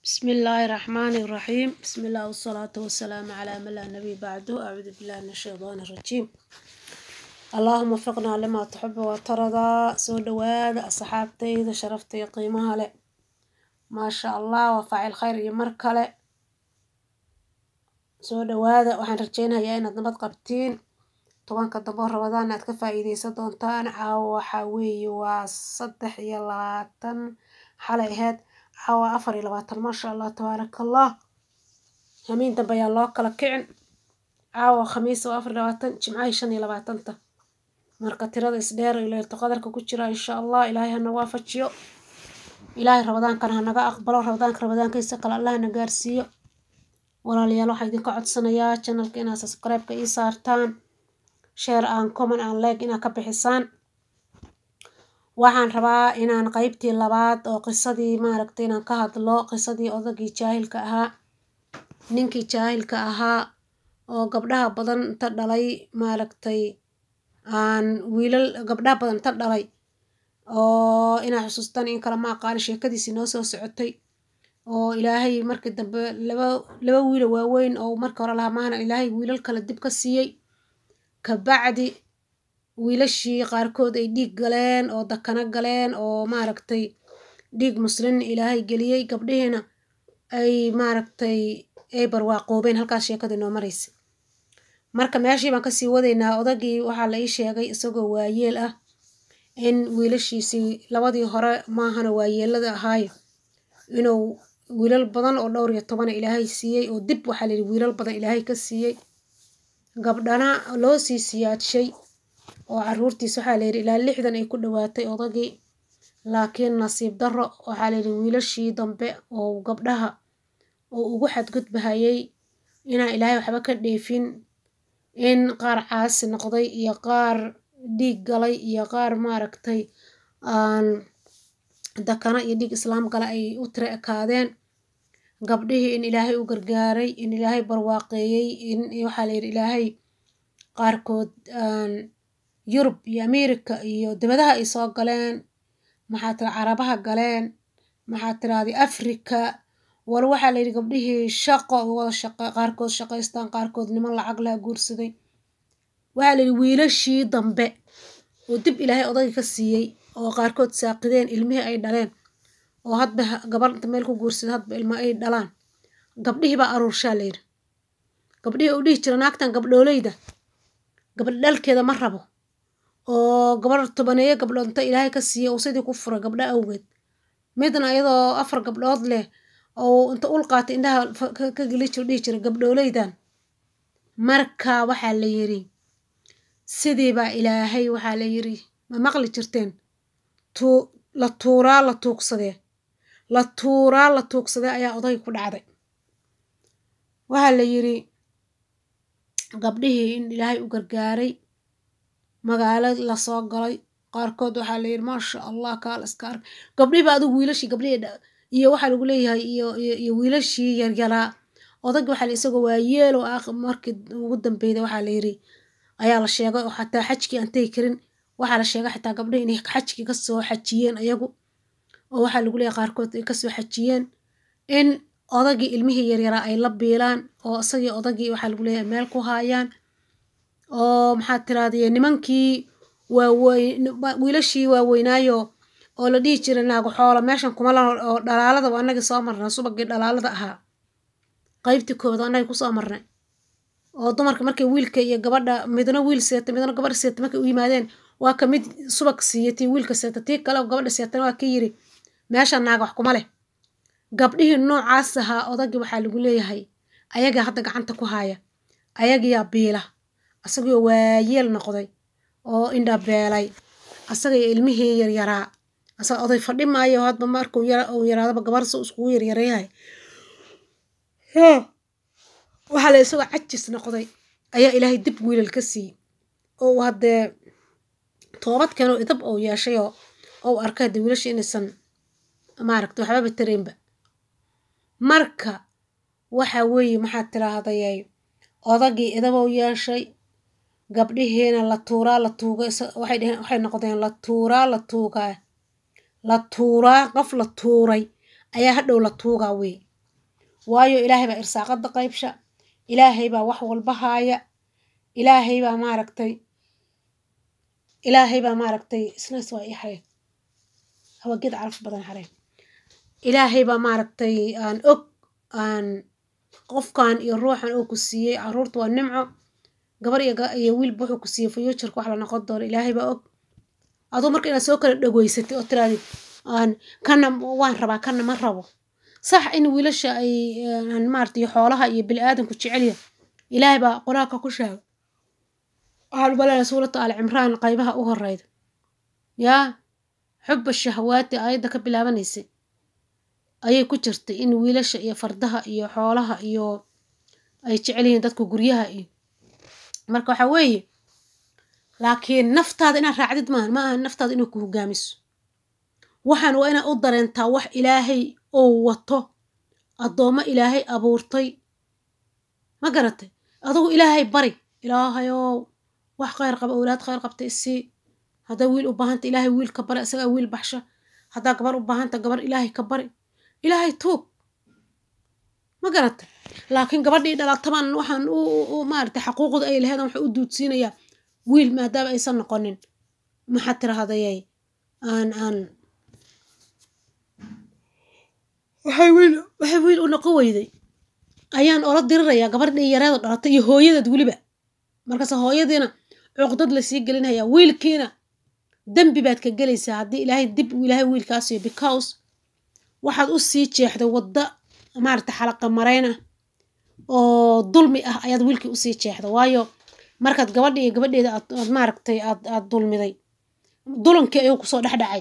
بسم الله الرحمن الرحيم بسم الله والصلاة والسلام على من لا نبي بعده أعوذ بالله من الشيطان الرجيم اللهم وفقنا لما تحب وترضى سو دواada asxaabtayda sharafta iyo qiimaha leh maasha allah waa faacil khayr iyo mar kale soo dhawaada waxaan rajeynayaa inaad nabad qabtiin tobanka dambe oo rabadaan aad ka faa-iideysan doontaan caawa waxaa weeye waa saddex iyo labaatan xalay aheyd caawa afar iyo labaatan maasha allah tabaaraka allah hamiin dambe ayaa loo kala kicin caawa khamiis waa afar iyo labaatan jimcahay shan iyo labaatanta marka tirada isdheer iyo leerto qadarka ku jira insha allah ilaahay hana waafajiyo ilaahay rabadaankana hanaga aqbalo rabadaanka rabadaankiisa kale allah na gaarsiiyo walaalayaal waxaa idinka codsanayaa channelka inaad subscribe-ka ii saartaan share aan common aan like inaad ka bixisaan waxaan rabaa inaan qeybtii labaad oo qisadii maaragtay inaan ka hadlo qisadii odagii jaahilka ahaa ninkii jaahilka ahaa oo gabdhaha badan inta dhalay maaragtay aan wiilal gabdhaha badan inta dhalay oo inaa xusuustaan in kale ma aqaani sheekadiisii noo soo socotay oo ilaahay markii dambe laba laba wiilo waaweyn oo marka hore lahaa maana ilaahay wiilal kale dib ka siiyey kabacdi wiilashii qaarkood ay dhiig galeen oo dakana galeen oo maaragtay dhiig muslin ilaahay geliyey gabdhihiina ay maaragtay ay barwaaqoobeen halkaas sheekadii noo maraysa marka meeshii baan kasii wadaynaa odagii waxaa la ii sheegay isagoo waayeel ah in wiilashiisii labadii hore maahana waayeelada ahaayo inuu wiilal badan oo dhowr iyo tobana ilaahay siiyey oo dib waxaa layidhi wiilal badan ilaahay ka siiyey gabdhana loo sii siyaadshay oo caruurtiis waxaa layidhi ilaa lixdan ay ku dhawaatay odagii laakiin nasiib darro waxaa layidhi wiilashii dambe oo gabdhaha oo ugu xadgudbahayay inaan ilaahay waxba ka dheefin in qaar caasi noqday iyo qaar dhiig galay iyo qaar maaragtay aan dakana iyo dhiig islaam gala ay u tira ekaadeen gabdhihii in ilaahay u gargaaray in ilaahay barwaaqeeyey in waxaa layidhi ilaahay qaarkood yurub iyo america iyo dibadaha ay soo galeen maxaa tira carabaha galeen maxaa tiraadi africa wal waxaa layidhi gabdhihii shaqo wada shaqo qaarkood shaqaystaan qaarkood niman lacag laha guursaday waxaa layidhi wiilashii dambe oo dib ilaahay odagii ka siiyey oo qaarkood saaqideen ilmihii ay dhaleen oo hadba gabar inta meel ku guursada hadba ilmo ay dhalaan gabdhihii baa aruurshaa layidhi gabdhihii u dhihi jira naagtan gabdhooleyda gabadh dhalkeeda ma rabo oo gabar tobaneeyo gabdhood inta ilaahay ka siiyey uu sidii ku fura gabdho awgeed midna iyadoo afar gabdhood leh oo inta ul qaatay indhaha ka geli jiro dhihi jira gabdhooleydan marka waxaa la yidhi sidii baa ilaahay waxaa la yidhi ma maqli jirteen tuu la tuuraa la tuugsadee la tuuraa la tuugsadee ayaa odayga ku dhacday waxaa la yidhi gabdhihii in ilaahay u gargaaray magaalo lasoo galay qaarkood waxaa la yidhi maasha allah kaal iska ark gabdhihii ba adigu wiilashii gabdhihii iyo waxaa lagu leeyahay iyo iyo wiilashii yaryaraa odayga waxaa la isagoo waayeel oo ah markii ugu dambeyda waxaa la yidhi ayaa la sheegay oo xataa xajkii aan tegi karin waxaa la sheegay xitaa gabdhihi inay xajkii kasoo xajiyeen ayagu oo waxaa lagu leeyahay qaarkood ay kasoo xajiyeen in odagii ilmihii yaryaraa ay la biilaan oo isagii odagii waxaa lagu leeyahay meel ku haayaan oo maxaa tiraadiye nimankii waaweyn wiilashii waaweynaayo oo la dhihi jiray naago xoola meeshan kuma la oo dhalaalada waa annagii soo marnay subagii dhalaalada ahaa qaybtii kooda annagii kusoo marnay oo dumarka markay wiilka iyo gabadha midna wiil seeta midna gabadha seeta markay u yimaadeen waa ka mid subag siiya tii wiilka seeta tii kale oo gabadha seetana waa ka yiri meesha naaga wax kuma leh gabdhihii noocaas ahaa odagii waxaa lagu leeyahay ayagaa hadda gacanta ku haaya ayagiyaa biila asagoo waayeel noqday oo indhabeelay asaga iyo ilmihii yaryaraa asaga oday fadhi maayo hadba markuu uu yaraadaba gabar si iskugu yaryareeyahay waxaa la isagoo cajis noqday ayaa ilaahay dib wiilal ka siiyey oo haddee toobad keenoo idab ou yeeshay oo ou arkay haddee wiilasha inaysan maaragta waxbaba taraynba marka waxa weeye maxaad tiraahday odagii idabou yeeshay gabdhihiina la tuuraa la tuugay waxay dheheen waxay noqdeen la tuuraa la tuugaa la tuuraa qof la tuuray ayaa hadhow la tuugaa wey waayo ilaahay baa irsaaqada qaybsha ilaahay baa wax walba haaya ilaahay baa maaragtay ilaahay baa maaragtay isnaas waa ii xareen hawaged caraf badan xareen ilaahay baa maaragtay aan og aan qofkan iyo ruuxan uu ku siiyey caruurta waa nimco gabar iyo wiilba wuxuu ku siiyey fuuturka wax la noqon doono ilaahay baa og aduu marka inaad soo kala dhagoysatay oo tiraadid aan kana waan rabaa kana ma rabo sax in wiilasha ay maarata iyo xoolaha iyo bini aadamku jecelya ilaahay baa qur-aanka ku sheegay waxaan umaleyna suurata al cimraan qaybaha u horeyda yaa xuba shahawaati aayadda ka bilaabanaysay ayay ku jirtay in wiilasha iyo fardaha iyo xoolaha iyo ay jecel yihiin dadka guryaha iyo marka waxa weeye laakiin naftaada inaad raacdid maahan ma aha naftaada inay ku hogaamiso waxaan waa inaad u dareentaa wax ilaahay oo wato addoommo ilaahay abuurtay ma garatay adugu ilaahay bari ilaahayow wax khayr qaba owlaad khayr qabta isii haddaa wiil u baahanta ilaahay wiil ka bari isagaa wiil baxsha haddaa gabar u baahanta gabar ilaahay ka bari ilaahay tuug ma garatay laakiin gabadhii dhalataban waxaan u maaragtay xaquuqda ay laheedan waxa u duudsiinayaa wiil maadaama aysan noqonin maxaad tirahdayay aan aan waxay wiil waxay wiil u noqon weyday ayaan ola dirirayaa gabardhii yareedo dhalatay iyo hooyadeed weliba markaase hooyadiina cuqdad lasii gelinhayaa wiilkiina dembi baad ka gelaysaa haddii ilaahay dib ilaahay wiilkaasiyo because waxaad u sii jeexday wadda maaragta xalaqa marayn ah oo dulmi ah ayaad wiilkii usii jeexda waayo markaad gabadha iyo gabadheeda aad maaragtay aad aad dulmiday dulankii ayuu kusoo dhexdhacay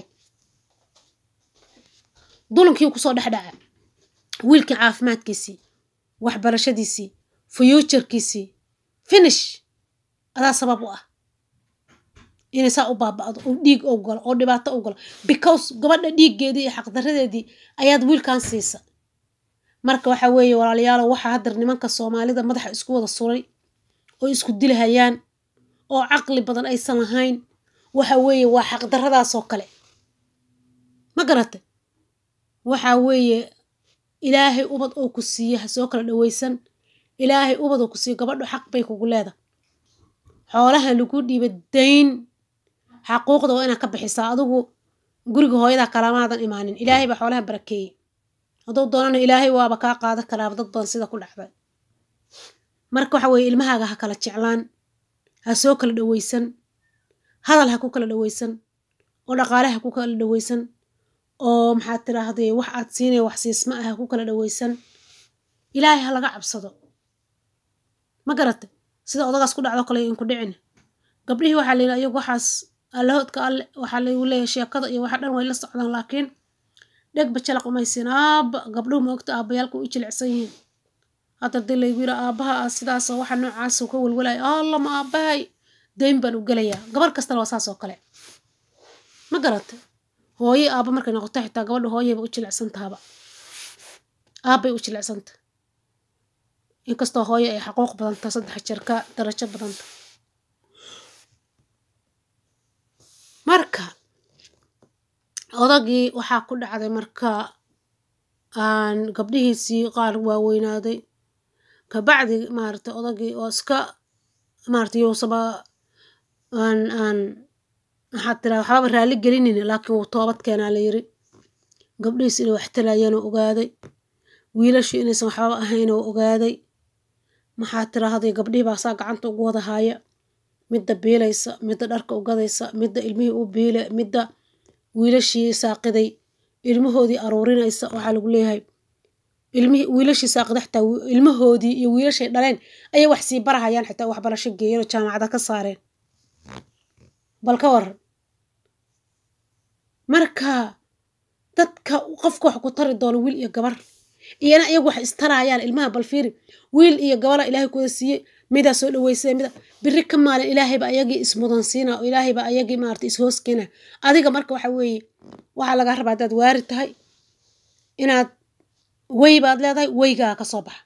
dulankii kusoo dhexdhacay wiilkii caafimaadkiisii waxbarashadiisii fuuturkiisii finish adaa sabab u ah inay saa u baaba'do oo dhiig oo galo oo dhibaato u galo because gabadha dhiiggeedii iyo xaqdaradeedii ayaad wiilkan siisa marka waxa weeye walaalayaalo waxaa haddar nimanka soomaalida madaxa isku wada suray oo isku dilahayaan oo caqli badan aysan lahayn waxa weeye waa xaqdarradaasoo kale ma garatay waxa weeye ilaahay ubad oo ku siiye ha soo kala dhawaysan ilaahay ubad oo ku siiye gabadhu xaq bay kugu leedahay xoolaha lagu dhiiba dayn xaquuqda waa inaad ka bixisaa adigu guriga hooyadaa kalamaadan imaanin ilaahay baa xoolaha barakeeyey hadduu doonana ilaahay waaba kaa qaadan karaaba dad badan sida ku dhacday marka waxa weeye ilmahaaga ha kala jeclaan ha soo kala dhawaysan hadal ha ku kala dhawaysan oo dhaqaale ha ku kala dhawaysan oo maxaad tiraahday wax aad siinaya wax siisma ah ha ku kala dhawaysan ilaahay ha laga cabsado ma garatay sida odagaas ku dhacdo kale inku dhicin gabdhihii waxaa layidhi ayagu waxaas allahoodka alle waxaa lagu leeyahay sheekada iyo waxa dhan way la socdaan laakiin dhegba jalaq umaysiin aaba gabdhuhu maogta aabayaalku u jilicsan yihiin hadda dii laygu yidhi aabaha ah sidaas waxa noocaas ka welwelaya alla ma aabahay dayn baan u gelayaa gabar kastana waa saas oo kale ma garatay hooye aaba markay noqoto xitaa gabadha hooyayba u jilicsan tahaba aabbay u jilicsanta inkastoo hooye ay xaquuq badanta saddex jeer ka darajo badanta marka odagii waxaa ku dhacday marka aan gabdhihiisii qaar waaweynaaday kabacdi maaragtay odagii oo iska maaragtay yuusaba aan aan maxaad tiraa waxbaba raalli gelinayna laakiin wuu toobad keenaa la yiri gabdhihiis inay wax talayaanoo ogaaday wiilashu inaysan waxbaba ahayn oo ogaaday maxaad tiraahday gabdhihii baa saa gacanta ugu wada haaya midda biilaysa midda dharka ugadaysa midda ilmihii u biile midda wiilashii saaqiday ilmahoodii aruurinaysa waxaa lagu leeyahay ilmihii wiilashii saaqida xitaa ilmahoodii iyo wiilashay dhaleen ayay wax sii barahayaan xitaa waxbarasho geeyeen oo jaamacada ka saareen bal ka waran marka dadka qofka wax ku tari doono wiil iyo gabar iyana iyagu wax istarayaan ilmaha balfiiri wiil iyo gabara ilaahay kuwada siiyey midaa soo dhaweysay mida biri ka maalin ilaahayba ayagii ismudansiina oo ilaahayba ayagii maarata ishooskeena adiga marka waxa weeye waxaa lagaa rabaa haddaad waari tahay inaad wey baad leedahay weygaa ka soo baxa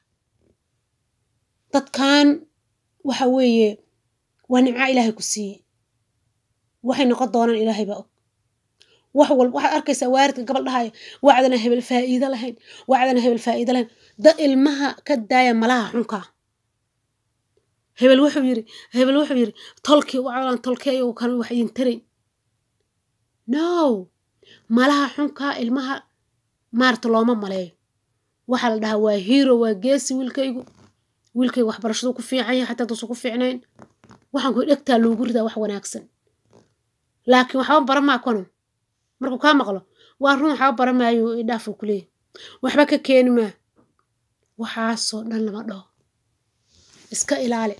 dadkan waxa weeye waa nimca ilaahay ku siiyey waxay noqon doonaan ilaahay baa og wax walba waxaad arkaysaa waaridka gabal dhahaya wacdana hebel faa'iido lahayn wacdana hebel faa'iido lahayn da ilmaha ka daaya malaha xunkaa hebel wuxuu yiri hebel wuxuu yiri tolkii wacdan tolkeeyo kan wax idin tarayn no malaha xunkaa ilmaha maarata looma maleeyo waxaa la dhahaa waa hero waa geesi wiilkaygu wiilkaygu waxbarashadu ku fiican yahay xataa duusan ku fiicnayn waxaan ku dhegtaa loogu ridaa wax wanaagsan laakiin waxba bara maa kano markuu kaa maqlo waa run waxba bara maayo idhaafuu ku leeyahy waxba ka keeni maa waxaasoo dhan lama dhaho iska ilaali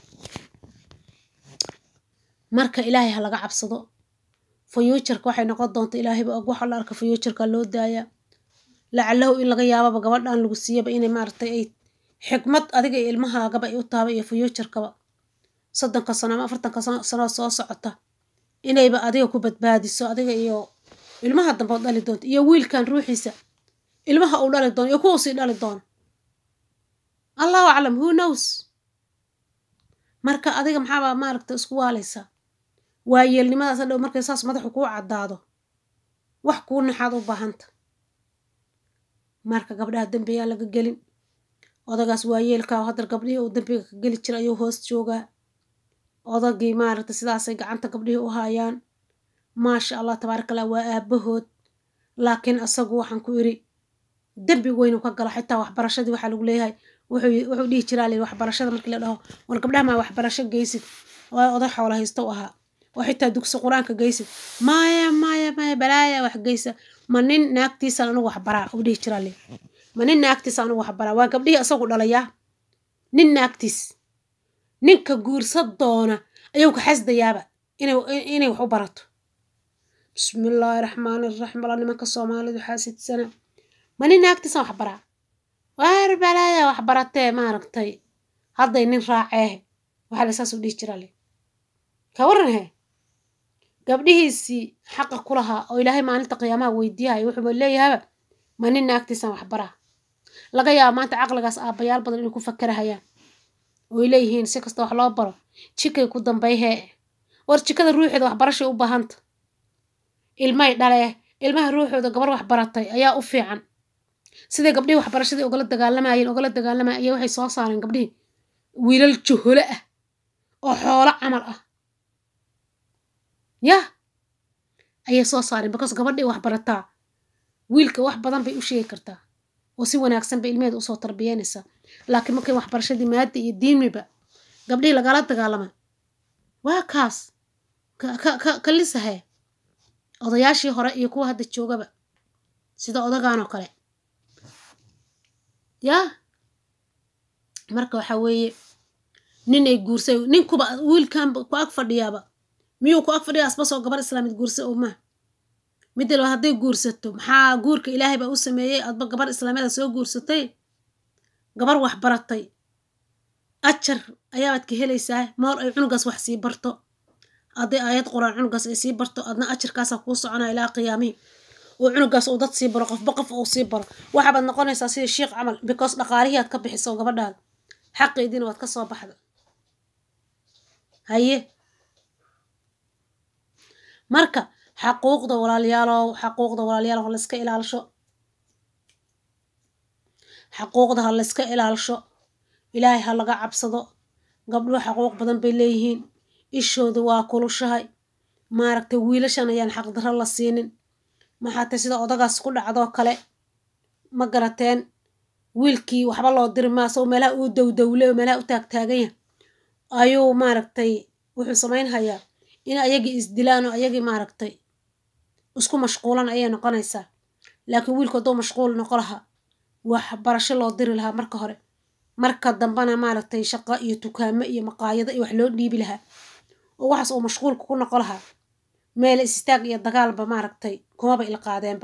marka ilaahay ha laga cabsado fayuujarka waxay noqon doonta ilaahayba og waxa la arka fayuujarka loo daayaa lacalahu in laga yaababa gabadhan lagu siiyaba inay maaragtay ay xikmad adiga iyo ilmahaagaba ay u taaba iyo fayuujarkaba soddonka sano ama afartanka sano soo socota inayba adiga ku badbaadiso adiga iyo ilmaha dambe oo dhali doonto iyo wiilkan ruuxiisa ilmaha uu dhali doono iyo kuwa sii dhali doono allahu aclam who knows marka adiga maxaabaa maaragta isku waalaysaa waa yeelnimadaas hadhow markay saas madaxu kuu caddaado wax kuu naxaad u baahanta marka gabdhaha dembiyaa laga gelin odagaas waa yeelkaa haddar gabdhihii uu dembiga ka geli jira ayuu hoos joogaa odagii maaragta sidaasay gacanta gabdhihii u haayaan maasha allah tabaaraka allah waa aabahood laakiin asagu waxaan ku iri dembi weynu ka galo xitaa waxbarashadii waxaa lagu leeyahay wuxuu dhihi jiraa li waxbarashada markii la dhaho war gabdhaha maa waxbarasho geysid oo oday xoola haysta u ahaa oo xitaa dugsi qur-aanka geysid maya maya maya balaaya wax geysa ma nin naagtiisaan anugu waxbaraa uu dhihi jiraa li ma nin naagtiisa anugu waxbaraa waa gabdhihii isagu dhalayaa nin naagtiis ninka guursa doona ayuu ka xasdayaaba inay wax u barato bismillaahi raxmaani raxiim alla nimanka soomaalidu xaasidsana ma nin naagtiisaan waxbaraa waar balaaya wax baratee maaragtay hadday nin raaceeh waxaa la saas u dhihi jiraa le ka waran he gabdhihiisii xaqa ku lahaa oo ilaahay maalinta qiyaamaha weydiiyahay wuxuuba leeyahaba ma nin naagtiisaan waxbaraa laga yaaba maanta caqligaas aabbayaal badan inay ku fakarahayaan oy leeyihiin si kasta wax loo baro jikay ku dambayhee war jikada ruuxeeda waxbarashay u baahanta ilmay dhalee ilmaha ruuxooda gabar wax baratay ayaa u fiican siday gabdhihii waxbarashadii ogala dagaalamayeen ogala dagaalamayeen ayaa waxay soo saareen gabdhihii wiilal juholo ah oo xoolo camal ah yah ayay soo saareen because gabadhii wax barataa wiilka wax badan bay u sheegi kartaa oo si wanaagsan bay ilmeheeda usoo tarbiyeynaysaa laakiin markay waxbarashadii maada iyo diimiba gabdhihii lagala dagaalama waa kaas ka lisahe odayaashii hore iyo kuwa hadda joogaba sida odagan oo kale yaa marka waxaa weeye nin ay guursay ninkuba wiilkan ku ag fadhiyaaba miyuu ku ag fadhiya asbasoo gabar islaamid guursa oo maa midalba hadday guursato maxaa guurka ilaahay baa u sameeyey adba gabar islaamiyada soo guursatay gabar wax baratay ajar ayaabaad ka helaysaa moor ay cunugaas wax sii barto hadday aayad qur-aan cunugaas ay sii barto adna ajarkaasaa kuu soconaa ilaa qiyaamihii oo cunugaas uu dad sii baro qofba qof uu sii baro waxaabaad noqonaysaa sida shiikh camal because dhaqaalihii aad ka bixiso gabadhaada xaqeediina waad ka soo baxda haye marka xaquuqda walaalayaalow xaquuqda walaalayaal ha layska ilaalisho xaquuqda ha layska ilaalisho ilaahay ha laga cabsado gabdhuhu xaquuq badan bay leeyihiin ishooda waa kulushahay maaragtay wiilashan ayaan xaqdarro la siinin maxaa tay sida odagaas ku dhacdoo kale ma garateen wiilkii waxba loo diri maa sao meelaha uu dowdowle oo meelaha u taagtaaganya ayuu maaragtay wuxuu samaynhayaa in ayagii isdilaan oo ayagii maaragtay isku mashquulan ayay noqonaysaa laakiin wiilku hadduu mashquul noqo lahaa wax barasho loo diri lahaa marka hore marka dambena maaragtay shaqo iyo dukaamo iyo maqaayado iyo wax loo dhiibi lahaa oo waxaas uu mashquulka ku noqo lahaa meel istaag iyo dagaalba maaragtay kumaba ilqaadeenba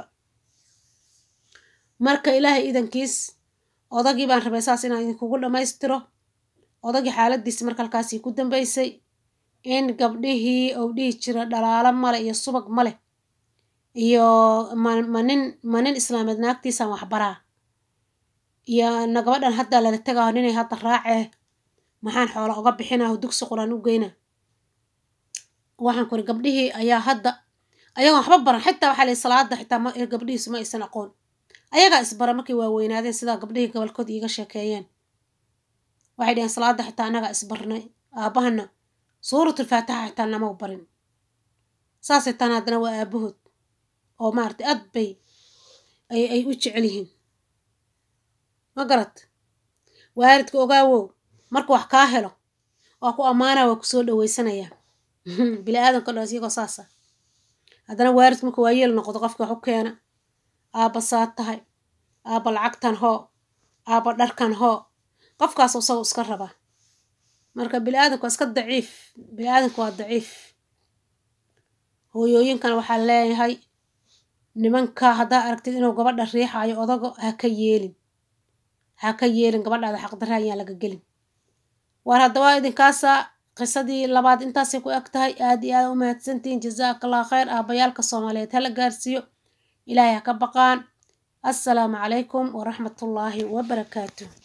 marka ilaahay idankiis odagii baan rabay saas inaan idinkugu dhammaystiro odagii xaaladiisi marka halkaasii ku dambaysay in gabdhihii uu dhihi jira dhalaalo male iyo subag maleh iyo manin manin islaameed naagtiisaan waxbaraa iyo na gabadhan haddaa lala tegaaho ninay hadda raacee maxaan xoola uga bixinaho dugsi quraan u geyna waxaan kuri gabdhihii ayaa hadda ayagoon waxba baran xitaa waxaa layihi salaada xitaa ma gabdhihiisu ma aysan aqoon ayagaa isbara markay waaweynaadeen sidaa gabdhihii gobolkood iiga sheekeeyeen waxay dhaheen salaada xitaa annagaa isbarnay aabbahana suuratul faatixa xitaa nama barin saasay taan haddana waa aabahood oo maaragtay aad bay ay ay u jecel yihiin ma garat waalidka ogaawow marka wax kaa helo waa ku ammaanaa waa kusoo dhaweysanayaa bili aadanka dhan iyagoo saasa haddana waalidku marka waa yeel noqdo qofka wax u keena aabba saa tahay aabba lacagtan hoo aabba dharkan hoo qofkaas isago iska rabaa marka bili aadanka waa iska daciif bili aadanka waa daciif hooyooyinkana waxaa leeyahay nimanka haddaa aragtid inuu gabadha riixaayo odago ha ka yeelin ha ka yeelin gabadhaada xaqdarra ayaan laga gelin waar haddaba idinkaasa qisadii labaad intaasay ku eg tahay aad iyo aad u mahadsantihiin jazaaka allah khayr aabayaalka soomaaliyeed hala gaarsiiyo ilaahay ha ka baqaan assalaamu calaykum waraxmatullaahi wabarakaatuh